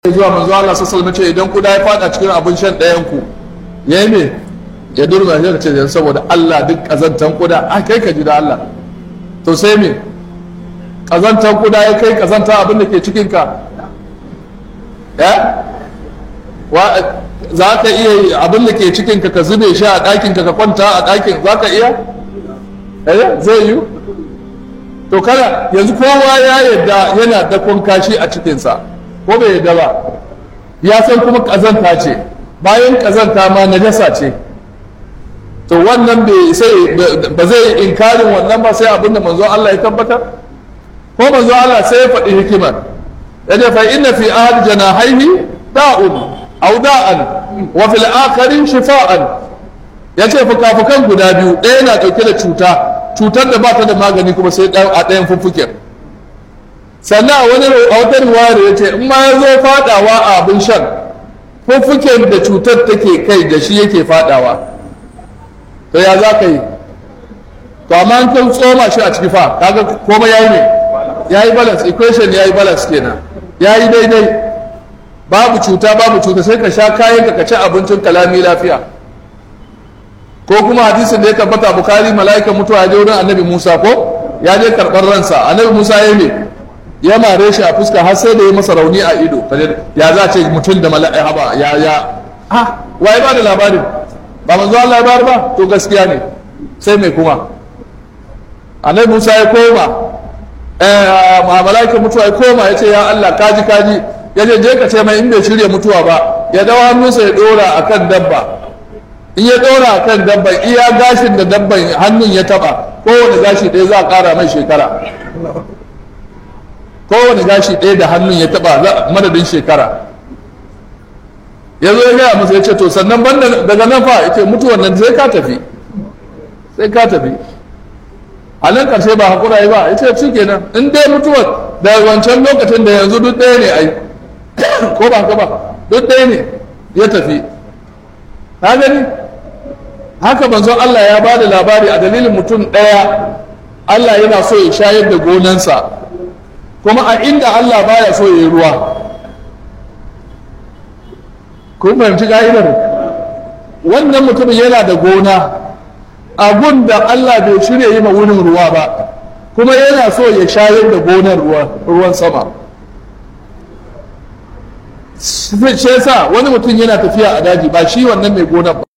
zuwa manzo Allah sallallahu alaihi idan kuda ya fada cikin abin shan ɗayan ku yayi me ya durma shi ce dan saboda Allah duk kazantan kuda a kai ka ji da Allah to sai me kazantan kuda ya kai kazanta abin da ke cikin ka ya wa za ka iya abin da ke cikin ka ka zube shi a ɗakin ka ka kwanta a ɗakin za ka iya eh zai yi to kana yanzu kowa ya yarda yana dakon kashi a cikinsa ko bai yadda ba ya san kuma ƙazanta ce bayan ƙazanta ma najasa ce to wannan bai sai ba zai inkarin wannan ba sai abinda manzo Allah ya tabbatar ko manzo Allah sai ya faɗi hikimar yace fa inna fi ahad janahaihi da'un aw da'an wa fil akhari shifa'an yace fukafukan guda biyu ɗaya na ɗauke da cuta cutar da ba ta da magani kuma sai a ɗayan fuffuken sannan a wani a wata riwayar ya ce in ma ya zo fadawa a abin shan fuffuken da cutar take kai da shi yake fadawa to ya za ka yi to amma an kan tsoma shi a ciki fa kaga komai yayi ne yayi balance equation yayi balance kenan yayi daidai babu cuta babu cuta sai ka sha kayan ka ci abincin kalami lafiya ko kuma hadisin da ya tabbata bukari mala'ikan mutuwa ya je wurin annabi musa ko ya je karɓar ransa annabi musa ya ne ya mare shi a fuska har sai da ya masa rauni a ido ya za ce mutum da mala'i haba ya ya ha waye ba da labarin ba manzo Allah ya bayar ba to gaskiya ne sai mai kuma annabi Musa ya koma eh mala'ikan mutuwa ya koma ya ce ya Allah kaji kaji ya je je ka ce mai in bai shirya mutuwa ba ya dawo hannunsa ya dora akan dabba in ya dora akan dabban iya gashin da dabban hannun ya taba kowane gashi ɗaya za a ƙara mai shekara kowane gashi ɗaya da hannun ya taɓa madadin shekara ya zo ya gaya masa ya ce to sannan banda daga nan fa ya ce mutuwan nan sai ka tafi sai ka tafi a nan ƙarshe ba haƙura yi ba ya ce shi kenan in dai mutuwar da wancan lokacin da yanzu duk ɗaya ne ai ko ba haka ba duk ɗaya ne ya tafi ka gani haka manzon Allah ya ba da labari a dalilin mutum ɗaya Allah yana so ya shayar da gonansa kuma a inda Allah baya so ya yi ruwa kun fahimci ka'idar wannan mutumin yana da gona abun da Allah bai shirya yi ma wurin ruwa ba kuma yana so ya shayar da gonar ruwan sama shi sa wani mutum yana tafiya a daji ba shi wannan mai gonar ba